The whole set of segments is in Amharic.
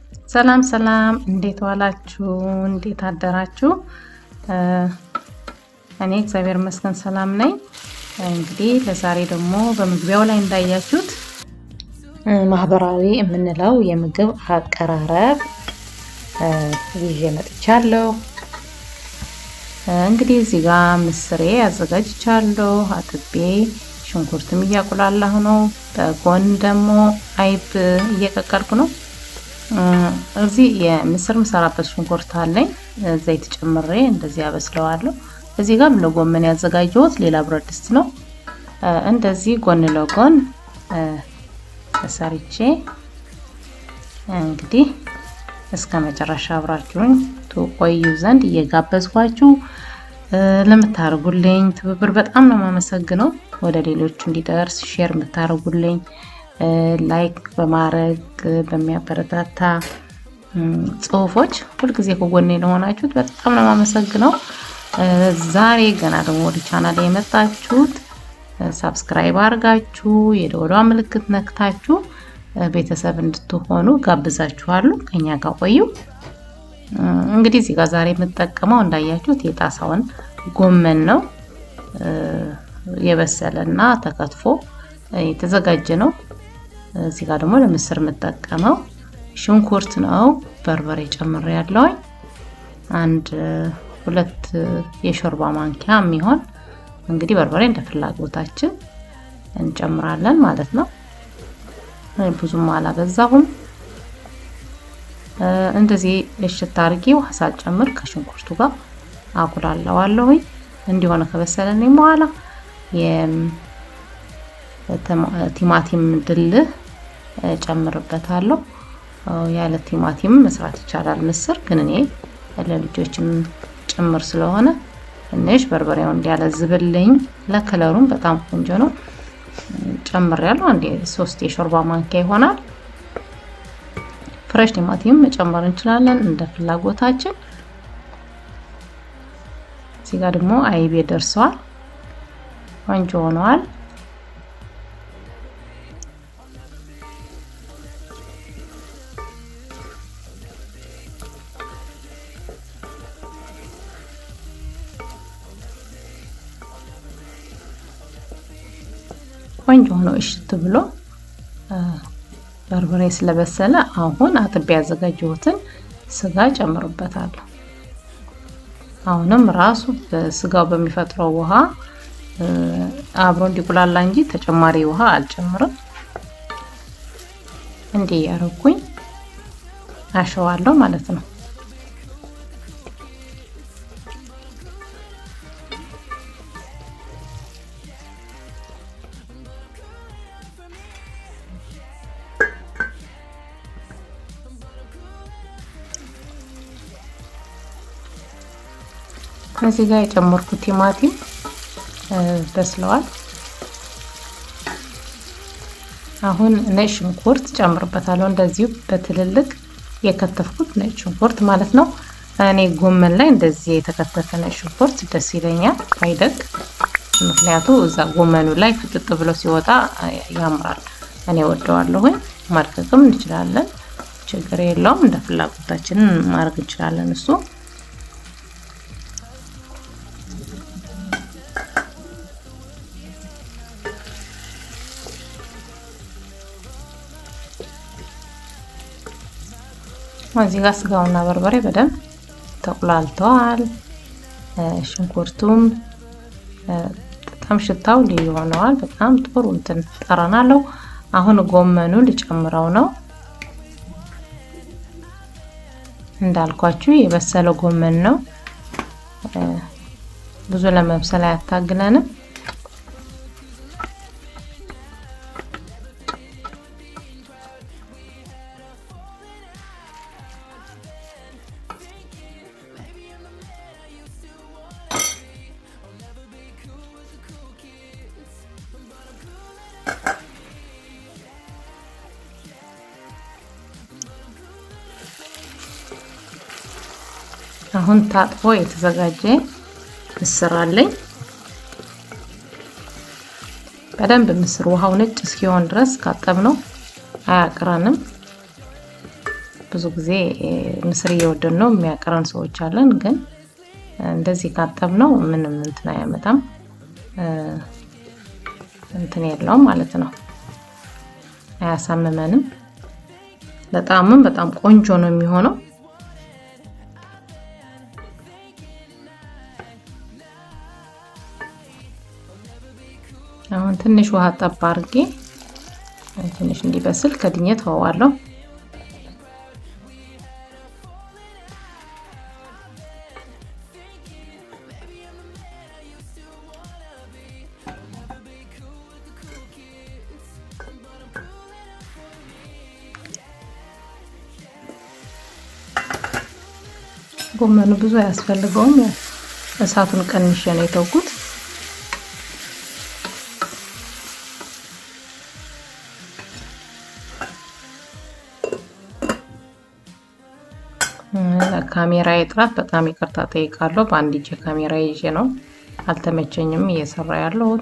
ሰላም ሰላም፣ እንዴት ዋላችሁ? እንዴት አደራችሁ? እኔ እግዚአብሔር ይመስገን ሰላም ነኝ። እንግዲህ ለዛሬ ደግሞ በመግቢያው ላይ እንዳያችሁት ማህበራዊ የምንለው የምግብ አቀራረብ ይዤ መጥቻለሁ። እንግዲህ እዚህ ጋር ምስሬ አዘጋጅቻለሁ። አጥቤ ሽንኩርትም እያቁላላሁ ነው። በጎን ደግሞ አይብ እየቀቀልኩ ነው። እዚህ የምስር ምሰራበት ሽንኩርት አለኝ። ዘይት ጨምሬ እንደዚህ ያበስለዋለሁ። እዚህ ጋር ለጎመን ያዘጋጀሁት ሌላ ብረት ድስት ነው። እንደዚህ ጎን ለጎን ሰርቼ እንግዲህ እስከ መጨረሻ አብራችሁኝ ትቆዩ ዘንድ እየጋበዝኳችሁ ለምታደርጉልኝ ትብብር በጣም ነው የማመሰግነው። ወደ ሌሎቹ እንዲደርስ ሼር የምታደርጉልኝ ላይክ በማድረግ በሚያበረታታ ጽሁፎች ሁልጊዜ ከጎኔ ለሆናችሁት በጣም ነው የማመሰግነው። ዛሬ ገና ደግሞ ወደ ቻናል የመጣችሁት ሳብስክራይብ አድርጋችሁ የደወሏ ምልክት ነክታችሁ ቤተሰብ እንድትሆኑ ጋብዛችኋለሁ። ከኛ ጋር ቆዩ። እንግዲህ እዚህ ጋር ዛሬ የምጠቀመው እንዳያችሁት የጣሳውን ጎመን ነው። የበሰለ እና ተከትፎ የተዘጋጀ ነው። እዚህ ጋር ደግሞ ለምስር የምጠቀመው ሽንኩርት ነው። በርበሬ ጨምሬ ያለውኝ አንድ ሁለት የሾርባ ማንኪያ የሚሆን እንግዲህ በርበሬ እንደ ፍላጎታችን እንጨምራለን ማለት ነው። ብዙም አላበዛሁም። እንደዚህ እሽት አድርጌ ውሃ ሳልጨምር ከሽንኩርቱ ጋር አቁላለዋለሁኝ። እንዲሆነ ከበሰለልኝ በኋላ ቲማቲም ድልህ ጨምርበታለሁ። ያለ ቲማቲም መስራት ይቻላል ምስር፣ ግን እኔ ለልጆችም ጭምር ስለሆነ ትንሽ በርበሬው እንዲያለዝብልኝ ለከለሩም በጣም ቆንጆ ነው ጨምሬያለሁ። አንዴ ሶስት የሾርባ ማንኪያ ይሆናል። ፍሬሽ ቲማቲም መጨመር እንችላለን እንደ ፍላጎታችን። እዚህ ጋር ደግሞ አይቤ ደርሰዋል፣ ቆንጆ ሆነዋል። ቆንጆ ሆኖ እሽት ብሎ በርበሬ ስለበሰለ አሁን አጥቤ ያዘጋጀሁትን ስጋ ጨምርበታለሁ። አሁንም ራሱ ስጋው በሚፈጥረው ውሃ አብሮ እንዲቁላላ እንጂ ተጨማሪ ውሃ አልጨምርም። እንዲህ ያረኩኝ አሸዋለሁ ማለት ነው። እዚህ ጋር የጨመርኩት ቲማቲም በስለዋል። አሁን ነጭ ሽንኩርት ጨምርበታለሁ። እንደዚሁ በትልልቅ የከተፍኩት ነጭ ሽንኩርት ማለት ነው። እኔ ጎመን ላይ እንደዚህ የተከተፈ ነጭ ሽንኩርት ደስ ይለኛል፣ አይደቅ። ምክንያቱ እዛ ጎመኑ ላይ ፍጥጥ ብሎ ሲወጣ ያምራል። እኔ ወደዋለሁኝ። ማድቀቅም እንችላለን፣ ችግር የለውም። እንደ ፍላጎታችን ማድረግ እንችላለን እሱ እዚህ ጋር ስጋውና በርበሬ በደንብ ተቁላልተዋል። ሽንኩርቱም በጣም ሽታው ልዩ ሆነዋል። በጣም ጥሩ እንትን ጠረን አለው። አሁን ጎመኑ ልጨምረው ነው። እንዳልኳችሁ የበሰለ ጎመን ነው። ብዙ ለመብሰል አያታግለንም። አሁን ታጥቦ የተዘጋጀ ምስር አለኝ። በደንብ ምስር ውሃው ነጭ እስኪሆን ድረስ ካጠብነው አያቅረንም። ብዙ ጊዜ ምስር እየወደድ ነው የሚያቀረን ሰዎች አለን። ግን እንደዚህ ካጠብ ነው ምንም እንትን አያመጣም፣ እንትን የለውም ማለት ነው። አያሳምመንም። ለጣዕምም በጣም ቆንጆ ነው የሚሆነው። አሁን ትንሽ ውሃ ጠብ አድርጌ ትንሽ እንዲበስል ከድኜ ተወዋለሁ። ጎመኑ ብዙ አያስፈልገውም። እሳቱን ቀንሼ ነው የተውኩት። ካሜራ ጥራት በጣም ይቅርታ ጠይቃለሁ። በአንድ እጄ ካሜራ ይዤ ነው አልተመቸኝም እየሰራ ያለሁት።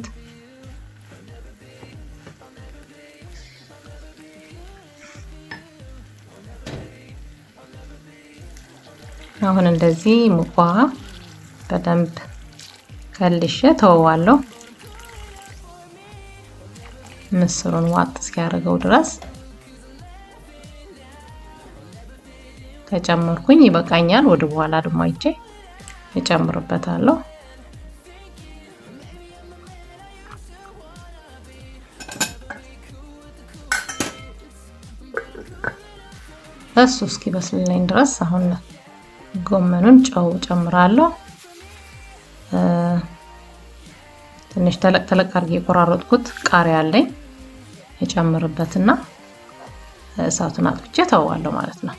አሁን እንደዚህ ሙቅ ውሃ በደንብ ከልሼ ተወዋለሁ። ምስሩን ዋጥ እስኪያደርገው ድረስ ከጨመርኩኝ ይበቃኛል። ወደ በኋላ ደግሞ አይቼ እጨምርበታለሁ። እሱ እስኪበስልልኝ ድረስ አሁን ጎመኑን ጨው ጨምራለሁ። ትንሽ ተለቅ ተለቅ አድርጌ የቆራረጥኩት ቃሪያ አለኝ የጨምርበትና እሳቱን አጥፍቼ ተዋለሁ ማለት ነው።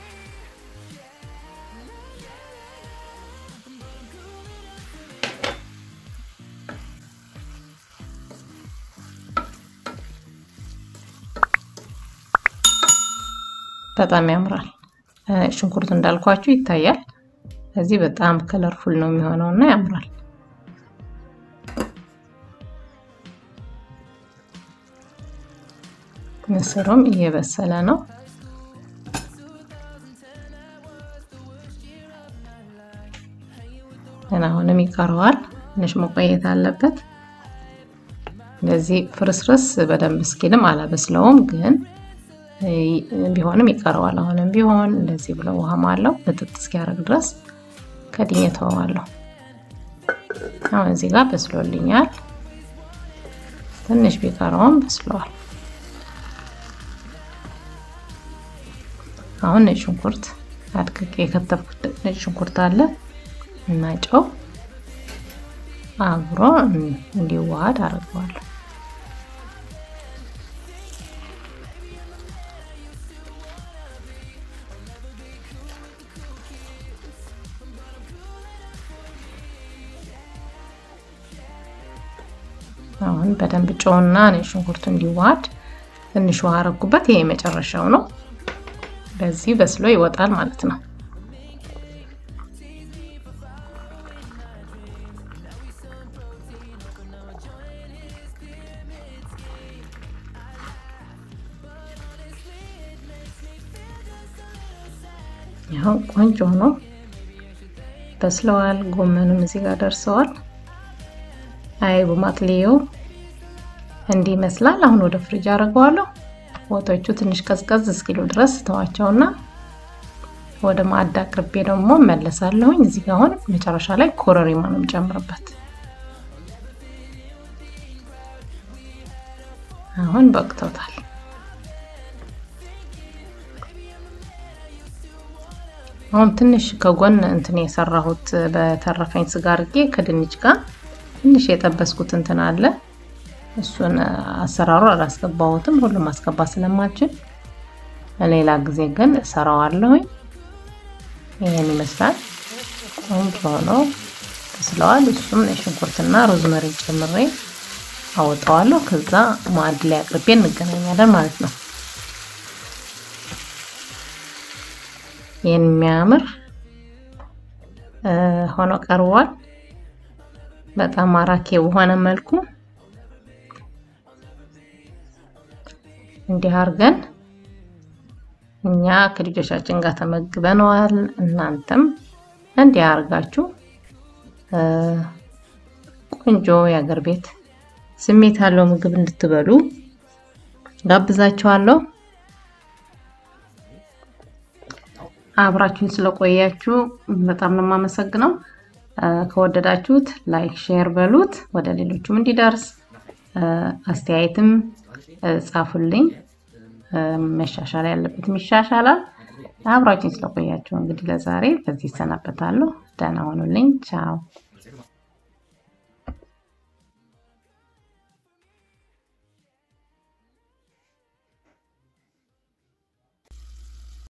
በጣም ያምራል። ሽንኩርት እንዳልኳችሁ ይታያል። እዚህ በጣም ከለርፉል ነው የሚሆነው እና ያምራል። ምስሩም እየበሰለ ነው። ግን አሁንም ይቀረዋል። ትንሽ መቆየት አለበት። እንደዚህ ፍርስርስ በደንብ እስኪልም አላበስለውም ግን ቢሆንም ይቀረዋል። አሁንም ቢሆን እንደዚህ ብለው ውሃም አለው ምጥጥ እስኪያደርግ ድረስ ከድኜ ተወዋለሁ። አሁን እዚህ ጋር በስሎልኛል። ትንሽ ቢቀረውም በስለዋል። አሁን ነጭ ሽንኩርት አድቅቄ የከተፍኩት ነጭ ሽንኩርት አለ እና ጨው አብሮ እንዲዋሃድ አድርገዋለሁ። አሁን በደንብ ጨውና ነጭ ሽንኩርቱ እንዲዋሃድ ትንሽ ውሃ አረኩበት። ይሄ የመጨረሻው ነው። በዚህ በስሎ ይወጣል ማለት ነው። ያው ቆንጆ ነው፣ በስለዋል። ጎመኑም እዚህ ጋር ደርሰዋል። አይቡ ማቅሌው እንዲህ ይመስላል። አሁን ወደ ፍሪጅ አደርገዋለሁ። ወጦቹ ትንሽ ቀዝቀዝ እስኪሉ ድረስ ተዋቸውና ወደ ማዕድ አቅርቤ ደግሞ መለሳለሁኝ። እዚህ ጋር አሁን መጨረሻ ላይ ኮረሪማ ነው የምጨምርበት። አሁን በቅቶታል። አሁን ትንሽ ከጎን እንትን የሰራሁት በተረፈኝ ስጋ አድርጌ ከድንች ጋር ትንሽ የጠበስኩት እንትን አለ። እሱን አሰራሩ አላስገባሁትም፣ ሁሉም ማስገባት ስለማልችል ሌላ ጊዜ ግን እሰራዋለሁኝ። ይሄን ይመስላል። ቆንጆ ሆኖ ተስለዋል። እሱም ሽንኩርትና ሮዝመሪ ጨምሬ አወጣዋለሁ። ከዛ ማዕድ ላይ አቅርቤ እንገናኛለን ማለት ነው። ይህን የሚያምር ሆኖ ቀርቧል። በጣም ማራኪ በሆነ መልኩ እንዲህ አድርገን እኛ ከልጆቻችን ጋር ተመግበነዋል። እናንተም እንዲህ አድርጋችሁ ቆንጆ የአገር ቤት ስሜት ያለው ምግብ እንድትበሉ ጋብዛችኋለሁ። አብራችሁን ስለቆያችሁ በጣም ነው የማመሰግነው። ከወደዳችሁት ላይክ፣ ሼር በሉት ወደ ሌሎቹም እንዲደርስ። አስተያየትም ጻፉልኝ። መሻሻል ያለበትም ይሻሻላል። አብራችሁን ስለቆያችሁ እንግዲህ ለዛሬ በዚህ ይሰናበታለሁ። ደህና ሆኑልኝ። ቻው